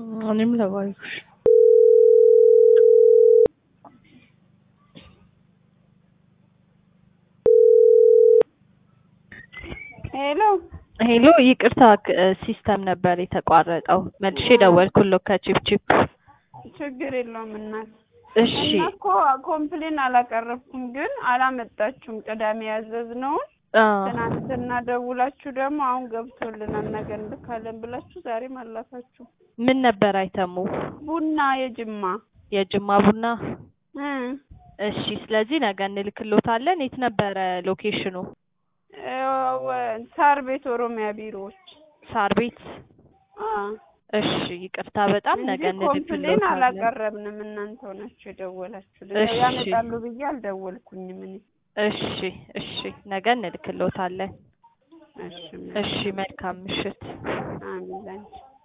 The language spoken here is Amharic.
እኔም ለባዩሽ ሄሎ ሄሎ ይቅርታ ሲስተም ነበር የተቋረጠው መልሼ ደወልኩልዎ ከቺፕቺፕ ችግር የለውም እናት እሺ እና እኮ ኮምፕሌን አላቀረብኩም ግን አላመጣችሁም ቅዳሜ ያዘዝነውን አ ትናንትና ደውላችሁ ደግሞ አሁን ገብቶልናል ነገ እንልካለን ብላችሁ ዛሬም አላካችሁ ምን ነበር አይተሙ ቡና የጅማ የጅማ ቡና እ እሺ ስለዚህ ነገ እንልክልዎታለን የት ነበረ ሎኬሽኑ እ ወ- ሳር ቤት ኦሮሚያ ቢሮዎች ሳር ቤት አ እሺ ይቅርታ በጣም ነገ እንጂ ኮምፕሌን እንልክልዎታለን አላቀረብንም እናንተው ናችሁ የደወላችሁልን እሺ። ያመጣሉ ብዬ አልደወልኩኝም እኔ እሺ እሺ ነገ እንልክልዎታለን እሺ እሺ መልካም ምሽት